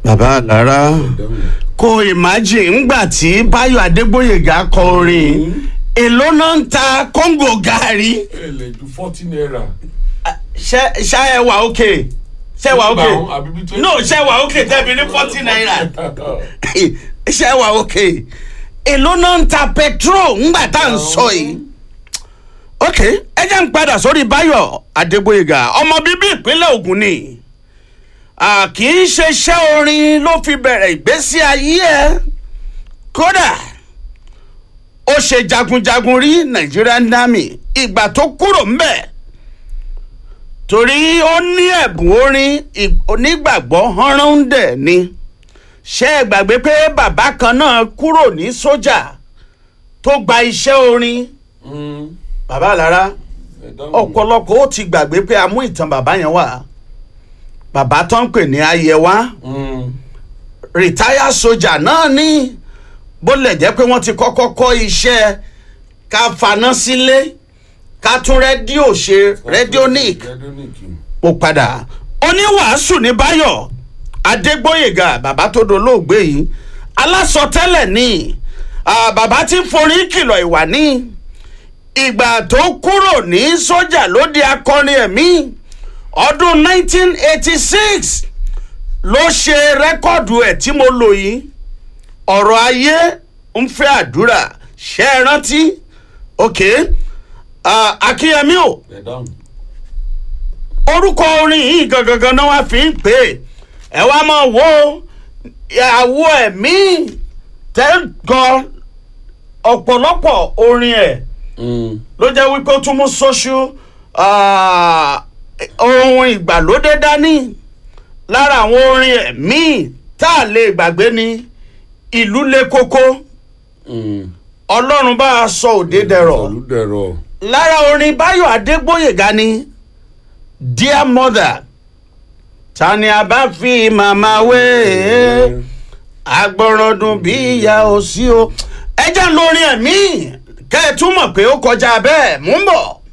bàbá àlárá kò imagine ńgbà tí báyọ̀ adégbòyègà kọ orin èló náà ń ta kóńgò gàárì ẹ lè ju forty naira. ṣe ṣe ẹ wà òkè ṣe wà òkè àbí bí twenty. no ṣe wà òkè tẹ́bi ní forty naira ṣe wà òkè èló náà ń ta petrol ńgbà tá à ń sọ yìí ok ẹ jẹ́ ń padà sórí báyọ̀ adégbòyègà ọmọ bíbí ìpínlẹ̀ Ògùn ni à, kì í ṣe iṣẹ́ orin ló fi bẹ̀rẹ̀ ìgbésí ayé ẹ̀ kódà ó ṣe jagunjagun rí Nigerian Army ìgbà tó kúrò ńbẹ̀ torí ó ní ẹ̀bùn orin ì- onígbàgbọ́ hánrán-dẹ̀ ni ṣé ẹ gbàgbé pé bàbá kan náà kúrò ní sójà tó gba iṣẹ́ orin bàbá àlára ọ̀pọ̀lọpọ̀ ó ti gbàgbé pé a mú ìtàn bàbá yẹn wá bàbá tó ń pè ní ayẹwà rìtáyà sójà náà ní bó lè jẹ́ pé wọ́n ti kọ́kọ́ kọ́ iṣẹ́ ká faná sílé ká tún rédíò ṣe rédíónìk mo padà oníwàásù ní báyọ̀ adégbóyèga bàbá tó dolóògbé yìí alásọtẹ́lẹ̀ ní ah, bàbá tí ń forí kìlọ̀ ìwà ní ìgbà tó kúrò ní sójà ló di akọrin ẹ̀mí ọdún 1986 ló ṣe rẹ́kọ̀dù ẹ̀ tí mo lò yìí ọ̀rọ̀ ayé ń fẹ́ àdúrà ṣe é rántí ok ah, akínyẹmí o orúkọ orin yìí gangan náà wá fi ń pè é ẹ wá máa wo àwo ẹ̀mí tẹ́gàn ọ̀pọ̀lọpọ̀ orin ẹ̀ ló jẹ́ wípé ó tún mú social ah, ohun ìgbàlódé dání lára àwọn orin ẹ̀mí tá a lè gbàgbé ni ìlú le koko ọlọ́run bá a sọ òde dẹ̀rọ̀ olùdẹ̀rọ̀. lára orin báyọ̀ adégbòyèga ni dear mother ta ni a bá fi màmá wé agbọ̀rọ̀dùn bí ìyá ò sí o ẹ jẹ́ lórin ẹ̀mí kẹ́ ẹ túmọ̀ pé ó kọjá bẹ́ẹ̀ mú ń bọ̀.